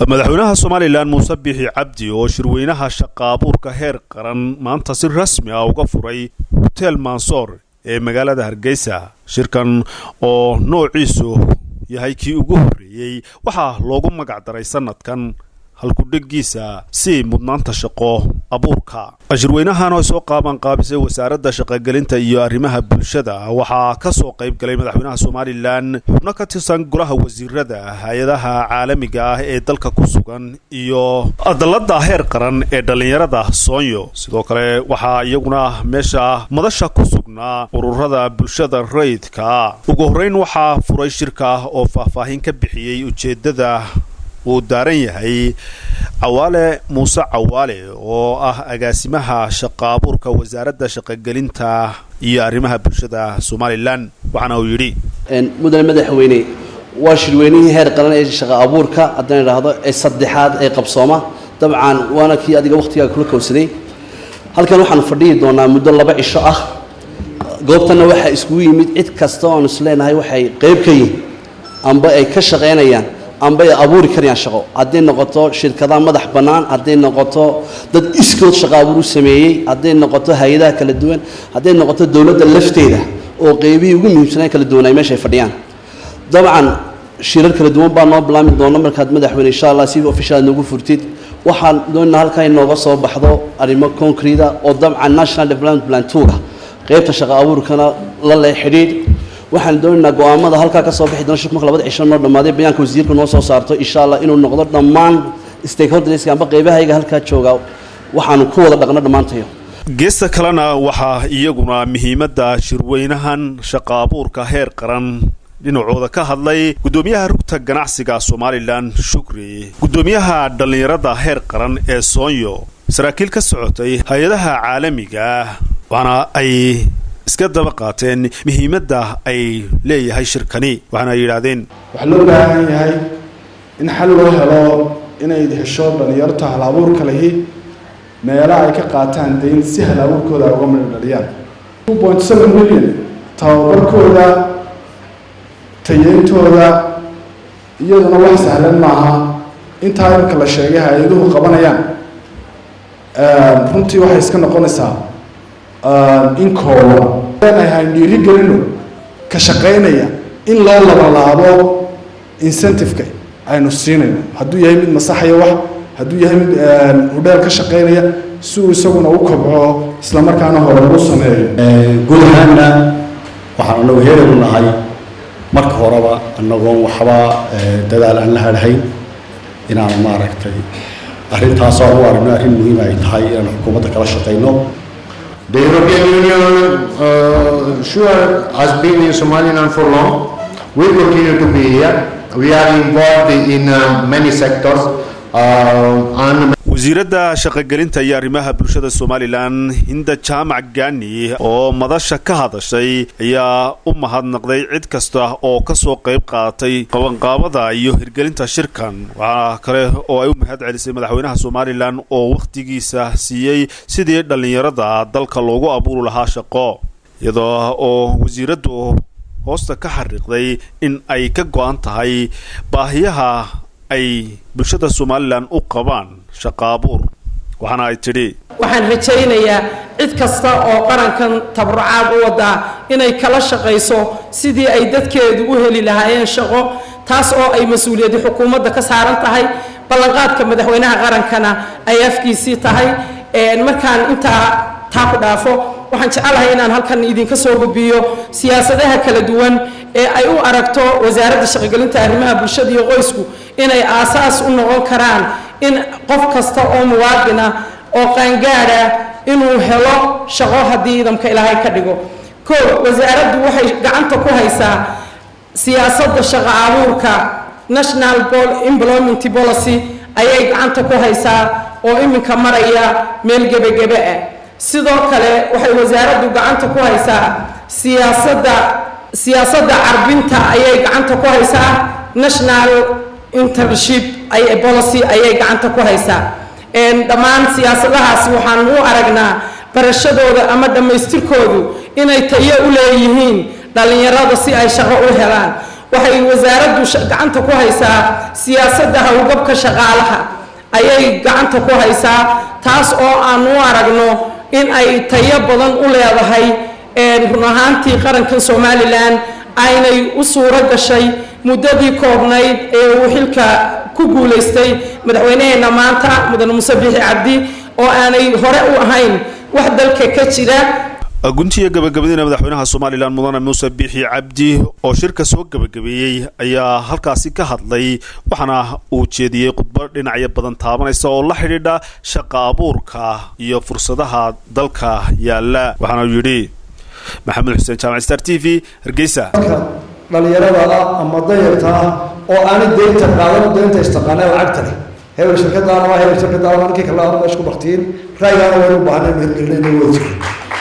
madaxweynaha somalilan muuse bixi cabdi oo shirweynaha shaqaabuurka heer qaran maanta si rasmi ah uga furay hotel mansoor ee magaalada hargeysa shirkan oo noociisu yahay kii ugu horreeyey waxaa loogu magac daray sanadkan halkudhegiisa si mudnaanta shaqo abuurka shirweynahan oo soo qaaban qaabisay wasaaradda shaqogelinta iyo arrimaha bulshada waxaa ka soo qayb galay madaxweynaha somalilan xubno ka tirsan golaha wasiirada hay-adaha caalamiga ah ee dalka ku sugan iyo dalladda heer qaran ee dhallinyarada soonyo sidoo kale waxaa iyaguna meesha madasha ku sugnaa ururada bulshada rayidka ugu horreyn waxaa furay shirka oo faahfaahin ka bixiyey ujeeddada uu daaran yahay cawaale muuse cawaale oo ah agaasimaha shaqaabuurka wasaaradda shaqogelinta iyo arrimaha bulshada somalilan waxaana uu yidhi mudane madaxweyne waa shirweynihii heer qaran ee shaqa abuurka haddaan idhaahdo ee saddexaad ee qabsooma dabcan waana kii adiga wakhtigaa kula kowsaday halkan waxaanu fadhihi doonaa muddo laba cisho ah goobtanna waxaa iskugu yimid cid kasta oon is leenahay waxay qayb ka yihin amba ay ka shaqaynayaan amba ay abuuri karayaan shaqo hadday noqoto shirkadaha madax bannaan hadday noqoto dad iskood shaqo abuur u sameeyey hadday noqoto hay-adaha kala duwan hadday noqoto dowladda lafteeda oo qeybihii ugu muhiimsanaa kala duwan ay meesha ay fadhiyaan dabcan shirar kala duwan baa noo bilaami doona markaad madaxweyne insha allah si official noogu furtid waxaan doonaa halkaa inooga soo baxdo arrimo concrete oo dabcan national development plan tuga qeybta shaqo abuurkana la leh xidhiidh waxaan doonaynaa go-aamada halkaa ka soo bixi doona shirku marka labada cisho noo dhammaaday bayaanka wasiirka noo soo saarto insha allah inuu noqdo dhammaan stakeholderska amba qeybahayga halkaa jooga waxaanu ku wada dhaqno dhammaantayo geesta kalena waxaa iyaguna muhiimadda shirweynahan shaqaabuurka heer qaran dhinacooda ka hadlay guddoomiyaha rugta ganacsiga somalilan shukri guddoomiyaha dhallinyarada heer qaran ee soonyo saraakiil ka socotay hay-adaha caalamiga waxaana ay iska daba qaateen muhiimadda ay leeyahay shirkani waxaana ay yidhaahdeen waxaa loo baahan yahay in xal loo helo inay hesho dhallinyarta hal abuurka lihi meela ay ka qaataan dayn si hal abuurkooda ay uga midho dhaliyaan two point seven million tababarkooda tayeyntooda iyaduna wax sahlan maaha intaa imika la sheegay hay-aduhu qabanayaan runtii waxay iska noqonaysaa in kooban leenahay dhiiri gelino ka shaqaynaya in loo labalaabo incentive-ka aynu siinayno hadduu yahay mid masaxaya wax hadduu yahay mid hudheel ka shaqaynaya si uu isaguna u kobco islamarkaana hore ugu sameeyo guud ahaanna waxaan anagu heeraynu nahay marka horeba anagoon waxba dadaal aan la hadhayn inaanu maaragtay arrintaas aan u aragno arrin muhiim ay tahay inaanu xukuumadda kala shaqayno The European Union uh, sure has been in Somaliland for long. We continue to be here. We are involved in uh, many sectors. Uh, and wasiiradda shaqogelinta iyo arrimaha bulshada somalilan hinda jaamac gani oo madasha ka hadashay ayaa u mahadnaqday cid kasta oo ka soo qayb qaadatay qabanqaabada iyo hirgelinta shirkan waxaa kale oo ay u mahad celisay madaxweynaha somalilan oo wakhtigiisa siiyey sidii dhallinyarada dalka loogu abuuri lahaa shaqo iyadoo oo wasiiraddu hoosta ka xariiqday in ay ka go-an tahay baahiyaha ay bulshada somalilan u qabaan shaqaabuur waxaana ay tidhi waxaan rajaynayaa cid kasta oo qarankan tabarucaad u wadaa inay kala shaqayso sidii ay dadkeedu u heli lahaayeen shaqo taas oo ay mas-uuliyaddi xukuumadda ka saaran tahay ballanqaadka madaxweynaha qarankana ay afkiisii tahay markaan intaa taa ku dhaafo waxaan jecelahay inaan halkan idinka soo gudbiyo siyaasadaha kala duwan ee ay u aragto wasaaradda shaqogelinta arrimaha bulshada iyo qoysku inay aasaas u noqon karaan in qof kasta oo muwaadina oo qaangaada inuu helo shaqo haddii idamka ilaahay ka dhigo ko wasaaraddu waxay gacanta ku haysaa siyaasadda shaqo abuurka national employment policy ayay gacanta ku haysaa oo iminka maraya meel gebagebe ah sidoo kale waxay wasaaraddu gacanta ku haysaa siyaasadda siyaasadda carbinta ayay gacanta ku haysaa national internship policy ayay gacanta ku haysaa dhammaan siyaasadahaasi waxaan u aragnaa barashadooda ama dhammaystirkoodu inay tayo u leeyihiin dhallinyarada si ay shaqo u helaan waxay wasaaraddu gacanta ku haysaa siyaasadda howlgabka shaqaalaha ayay gacanta ku haysaa taas oo aan u aragno in ay tayo badan u leedahay run ahaantii qarankan somalilan aynay u suuro gashay muddadii koobnayd ee uu xilka ku guulaystay madaxweynaheena maanta mudane muse bixi cabdi oo aanay hore u ahayn wax dalka ka jira guntiga gabagabadiina madaxweynaha somalilan mudane muuse biixi cabdi oo shirka soo gabagabeeyey ayaa halkaasi ka hadlay waxaana uu jeediyey khudbo dhinacyo badan taabanaysa oo la xidhiidha shaqa abuurka iyo fursadaha dalka yaala waxaana uu yidhi maxamed xuseen jaamac star t v hargeysa dhalinyarada ah ama dayarta ah oo aanay deynta qaadan deynta istaqaanee lacagta leh hebel shirkadaana waa hebel shirkadaana waa ninkii kale aan meesha ku baktiin ra'yigaana waynu u baahnay hirgelinayna way jireen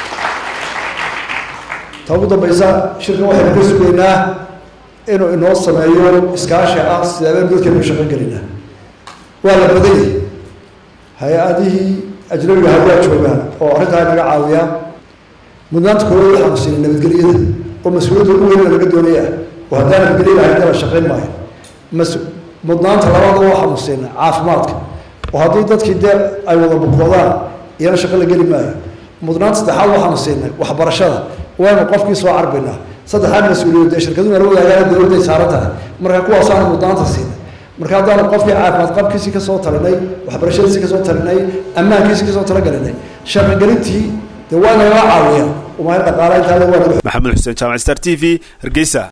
ta ugu dambaysa shirkan waxaynu ka sugaynaa inuu inoo sameeyo iskaashi ah sideebeen dadkeenu shaqo gelinaa waa la badanyay hay-adihii ajnabiga hawaa joogaan oo arrintaa inaga caawiyaa mudnaanta koowaad waxaanu siinay nabadgelyada oo mas-uuliyadda ugu weyn laga doonaya oo haddaan nabadgelyo lahayn dala shaqayn maayo mas mudnaanta labaadaba waxaanu siinay caafimaadka oo haddii dadkii dee ay wada bukoodaan iyana shaqo la geli maayo mudnaanta saddexaad waxaanu siinay waxbarashada waynu qofkii soo carbaynaa saddexaad mas-uuliyad dee shirkaduhu nala wadaagaan dowladday saaran tahay marka kuwaasaanu mudnaanta siinay marka haddaanu qofkii caafimaad qabkiisii kasoo talinay waxbarashadiisii kasoo talinay ammaankiisii kasoo talagalinay shaqogelintii dee waa nagala caawiya umahay dhaqaala intaa waa maxamed xuseen jaamac star t v hargeysa